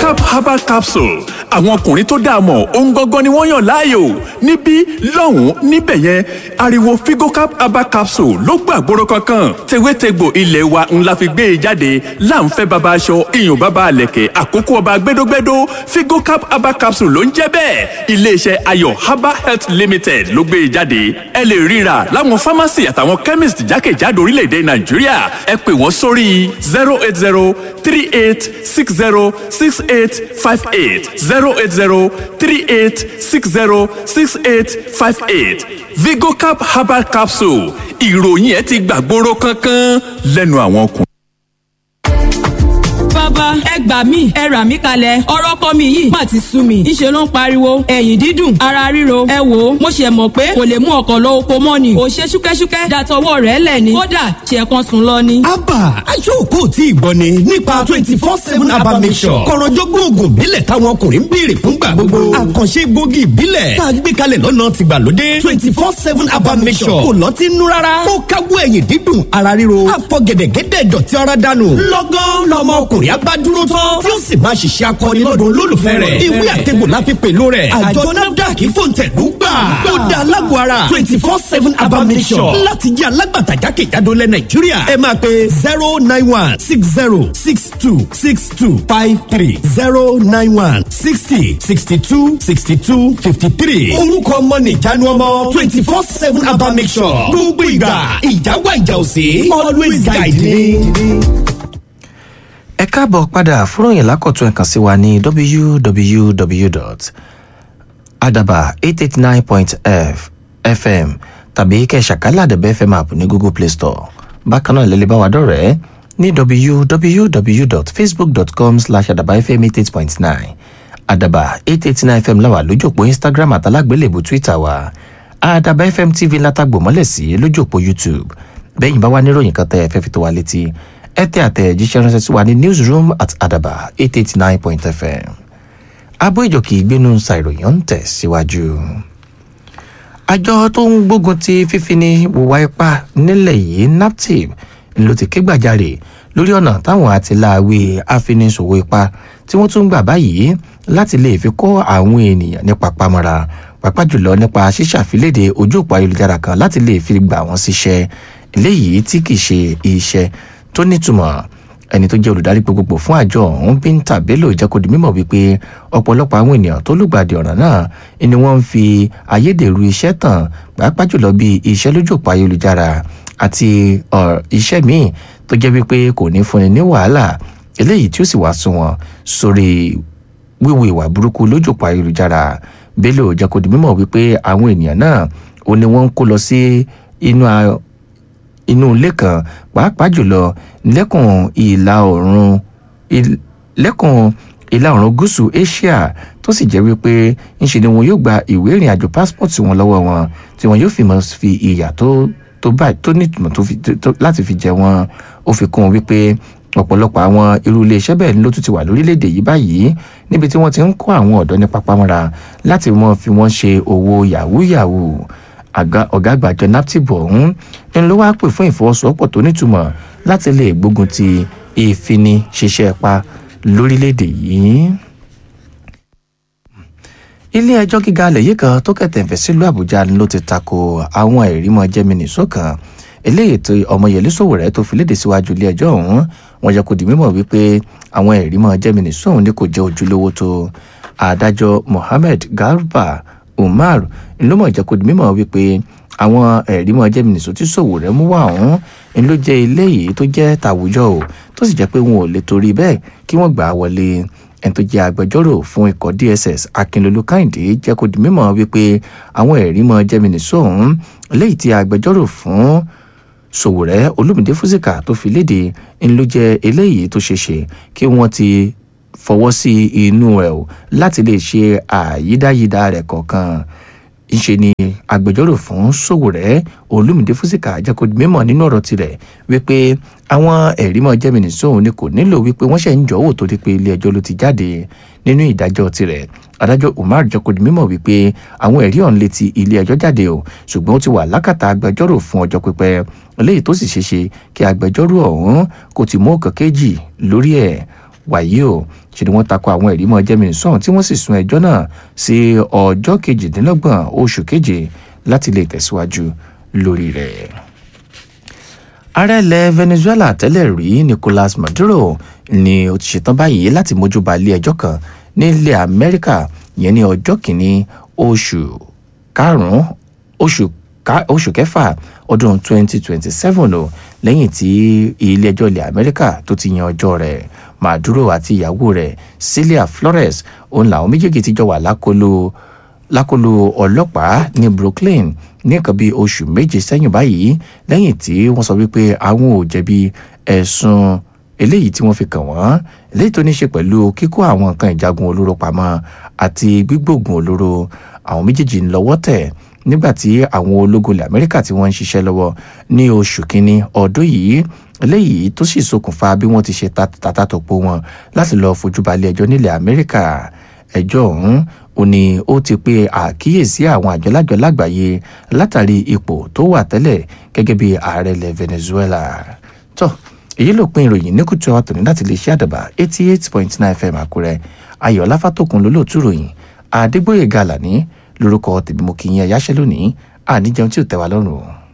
vigocap herbal capsule àwọn ọkùnrin tó dáa mọ̀ ohun gangan ni wọ́n yàn láàyò níbí lọ́hùn-ún níbẹ̀ yẹn ariwo vigocap herbal capsule ló gbàgbóró kankan tewétegbò ilé wa ńlá fi gbé e jáde láǹfẹ́ baba aṣọ iyùn baba àlẹ̀kẹ̀ àkókò ọba gbẹdógbẹdó vigocap herbal capsule ló ń jẹ́ bẹ́ẹ̀ iléeṣẹ́ ayọ̀ herbal health limited ló gbé e jáde ẹ lè ríra láwọn pharmacy àtàwọn chemist jákèjádò orílẹ̀-èdè nàìjíríà ẹ pè wọ́n sórí zero eight zero three eight six zero six eight five eight zero eight zero three eight six zero six eight five eight vigocap herbal capsule ìròyìn ẹ ti gbàgbóró kankan lẹ́nu àwọn ọkùnrin. bàbá ẹ gbà mí ẹ rà mí kalẹ̀ ọ̀rọ̀ kọ́ mi yìí má ti sú mi ìṣe ló ń pariwo ẹ̀yìn dídùn ara ríro ẹ wò ó mo ṣe mọ̀ pé kò lè mú ọkọ̀ lọ oko mọ́ ni ò ṣe ṣúkẹ́ṣúkẹ́ dàtọwọ́ rẹ̀ lẹ̀ ni kódà ṣe kan sùn lọ ni. abba aṣọ́kò tí ìgbọ́ ni nípa twenty four seven abba mission kọ̀rọ̀jọ́gbọ́n oògùn ìbílẹ̀ táwọn ọkùnrin ń béèrè fúngbà gbogbo àkànṣe egbògi ìbílẹ̀ tá a gbé kalẹ̀ lọ́nà tìgbàlódé twenty four seven abba mission kò lọ́tí nú rárá ó káwọ́ ẹ̀yìn dídùn ara ríro àfọ̀gẹ̀dẹ̀gẹ̀dẹ̀ dọ̀tí ara dànù lọ́gán lọ́mọ ọkùnrin abádúró tán tí ó sì máa ṣiṣẹ́ akọni lọ́dún olólùfẹ́ rẹ̀ ìwé àtẹ̀gbò la fi pèlò rẹ̀ àjọ nafdac fòǹtẹ̀lú gbà ó dá alágbó ara twenty four seven abamisọ̀ láti jẹ́ alágbàtà jákèjádò lẹ̀ nàìjíríà ẹ máa pe zero nine one six zero six two six two five three zero nine one sixty sixty two sixty two fifty three orúkọ ọmọ nìjánu ọmọ twenty four seven abamisọ̀ gbogbo ìgbà ìjáwá ìjà òsè always guide me ẹ káàbọ̀ padà fúròyìn lákọ̀tún ẹ̀kan sí wa ní www.adaba889.fm tàbí kẹsàkálà àdàbẹ̀ fm app ní google play store bákan náà lẹ́lẹ́ bá wa dọ̀rẹ́ ní www.facebook.com slash adabafm88.9 adaba 889 fm láwà lójú òpó instagram àtàlágbélébù twitter wa adaba fm tv látàgbò mọ́lẹ̀ sí lójú òpó youtube bẹ́yìn bá wà níròyìn kan tẹ́ ẹ fẹ́ fi tó wa létí ẹ tẹ àtẹ̀jíṣẹ́ ránṣẹ́ sí wa ní newsroom at adaba eight eight nine point fm abó ìjòkè ìgbénu ṣàìròyìn ń tẹ̀ síwájú. àjọ tó ń gbógun ti fífini wùwá ipá nílẹ̀ yìí naptip ló ti ké gbàjarè lórí ọ̀nà táwọn àtìláàwí afiniṣòwò ipá tí wọ́n tún gbà báyìí láti lè fi kọ́ àwọn ènìyàn nípa pamọ́ra pàápàá jùlọ nípa ṣíṣàfilédè ojú òpó ayélujára kan láti lè fi gbà wọ́n síṣẹ́ eléyìí tí kì í ṣe iṣẹ́ tó nítumọ̀ ẹni tó jẹ́ olùdarí gbogbogbò fún àjọ ọ̀hún bínta bello jẹ́ kó di mímọ̀ wípé ọ̀pọ̀lọpọ̀ àwọn ènìyàn tó lùgbàdì ọ̀ràn náà ni wọ́n ń fi ayédèrú iṣẹ́ tàn pàápàá jùlọ bí iṣẹ́ lójú òpó ayélujára àti iṣẹ́ míì tó jẹ́ wípé kò ní fúnni ní wàhálà eléyìí tí ó sì wá sún wọn sórí wíwo ìwà burúkú lójú òpó ayélujára bello jẹ́ kó di mímọ̀ wípé àwọn ènìyàn náà ó ní wọ́n ń kó lọ sí inú inú ilé kan pàápàá jùlọ lẹ́kùn ìlà oòrùn lẹ́kùn ìlà oòrùn gúúsù asia tó sì jẹ́ wípé ńṣe ni wọn yóò gba ìwé ìrìn àjò pásítọ̀tì wọn lọ́wọ́ wọn tí wọn yóò fi mọ̀ fi ìyà tó tó báyìí tó nítumọ̀ láti fi jẹ wọn ó fi kún un wípé ọ̀pọ̀lọpọ̀ àwọn irú iléeṣẹ́ bẹ́ẹ̀ ló tún ti wà lórílẹ̀‐èdè yìí báyìí níbi tí wọ́n ti ń kó àwọn ọ̀dọ́ ní pápámọ́ra láti wọ́n fi wọ́n ṣe owó yahoo yahoo ọ̀gá àgbàjọ naptip ọ̀hún ń ló wá pè fún ìfọwọ́sowọ́pọ̀ tó nítumọ̀ láti lè gbógun ti ìfini ṣiṣẹ́ pa lórílẹ̀‐èdè yìí. ilé ẹjọ́ gíga alẹ̀ yìí kan tó kẹ̀tẹ̀fẹ̀ sílùú àbújá ló ti tako àwọn ìrímọ̀ jẹ́mínìsó kan eléyìí tó ọmọyẹlé sòwòrẹ́ tó fi léde síwájú ilé ẹjọ́ ọ̀hún wọn jẹ́ kó di mímọ̀ wípé àwọn ìrímọ̀ jẹ́mínìsó ọ̀hún ni kò jẹ́ ojúlówó tó adájọ́ mohammed garba umar ló mọ̀ jẹ́ kó di mímọ̀ wípé àwọn ẹ̀rí mọ̀ jẹ́ mìnísọ tí ṣòwò rẹ̀ mú wá ọ̀hún ń ló jẹ́ ilé yìí tó jẹ́ tàwùjọ o tó sì jẹ́ pé wọn ò lè torí bẹ́ẹ̀ kí wọ́n gbà á wọlé ẹni tó jẹ́ agbẹjọ́rò fún ikọ̀ dss akínlolú káyìndé jẹ́ kó di mímọ̀ wípé àwọn ẹ̀rí mọ̀ jẹ́ mìnísọ ọ̀hún léyìí tí agbẹjọ́rò fún ṣòwòrẹ́ olómìdé fúsìkà tó fi léde ń ló jẹ́ eléyìí tó ṣeéṣe kí wọ́n ti fọwọ́ sí inú ẹ̀ o láti lè ṣe àyídáyídá rẹ̀ kọ̀ọ̀kan ńṣe ni agbẹjọ́rò fún sòwòrẹ́ olùmìdé fúsìkà jẹ́kọ̀ọ́ mímọ̀ nínú ọ̀rọ̀ tirẹ̀ wípé àwọn ẹ̀rí mọ́ jẹ́mìnì sóhun ni kò nílò wípé wọ́n ṣe ń jọ́wọ́ torí pé ilé ẹjọ́ ló ti jáde nínú ìdájọ́ tirẹ̀ adájọ́ umar jẹ́kọ̀ọ́ mímọ̀ wípé àwọn ẹ̀rí ọ̀hún létí ilé ẹjọ́ jáde o ṣùgbọ́n ó ti wà lákàtà agbẹjọ́rò fún ọjọ́ pípẹ́ eléyìí tó sì ṣeéṣe kí agbẹjọ́rò ọ̀hún kò ti mú ọ̀kan kéjì lórí ẹ̀ wàyí o ṣe ni wọ́n takò àwọn ẹ̀rí mọ́ jẹ́mi sọ̀hún tí wọ́n sì sún ẹjọ́ náà sí ọjọ́ kejìdínlọ́gbọ̀n oṣù keje láti lè tẹ̀síwájú lórí rẹ̀ ààrẹ ilẹ̀ venezuela tẹ́lẹ̀ rí nicolas maduro ni ó ti ṣetán báyìí láti mójú ba ilé ẹjọ́ kan nílẹ̀ amẹ́ríkà yẹn ní ọjọ́ kìíní oṣù karùn-ún oṣù oṣù kẹfà ọdún 2027 o lẹ́yìn tí ilé ẹjọ́ ilẹ̀ amẹ́ríkà tó ti yan ọjọ́ rẹ̀ maduro àti ìyàwó rẹ̀ celia flores òun làwọn méjèèjì ti jọ wà lákòlò lákòlò ọlọ́pàá ní brooklyn ní nǹkan bíi oṣù méje sẹ́yìn báyìí lẹ́yìn tí wọ́n sọ wípé àwọn ò jẹ̀bi ẹ̀sùn eléyìí tí wọ́n fi kàn wọ́n eléyìí tó ní ṣe pẹ̀lú kíkó àwọn nǹkan ìjagun olóró pamọ́ àti gbígbógun olóró àwọn méjèèjì ń lọ́wọ́ tẹ̀ nígbà tí àwọn ológun ilẹ̀ amẹ́ríkà tí wọ́n ń ṣiṣẹ́ lọ́wọ́ ní oṣù kínní ọdún yìí eléyìí tó sì ṣokùnfà bí wọ́n ti ṣe tàtàtòpó wọn láti lọ́ọ́ fojú balẹ̀ ẹjọ́ nílẹ̀ amẹ́ríkà ẹjọ́ ọ̀hún ó ní ó ti pe àkíyèsí àwọn àjọlájọ lágbàáyé látàrí ipò tó wà tẹ́lẹ̀ gẹ́gẹ́ bí ààrẹ ilẹ̀ venezuela tó èyí ló pin ìròyìn ní kùtù ọ̀tún láti lè ṣe àdàbà eighty eight point nine fm àkúrẹ́ ayọ̀ láfàtòkun lólóòtú ròyìn àdégbòye gàlà ní lórúkọ tèmi mo kì í yẹn yáṣẹ́ lónìí àníjẹun tí ò tẹ́ wa lọ́rùn o.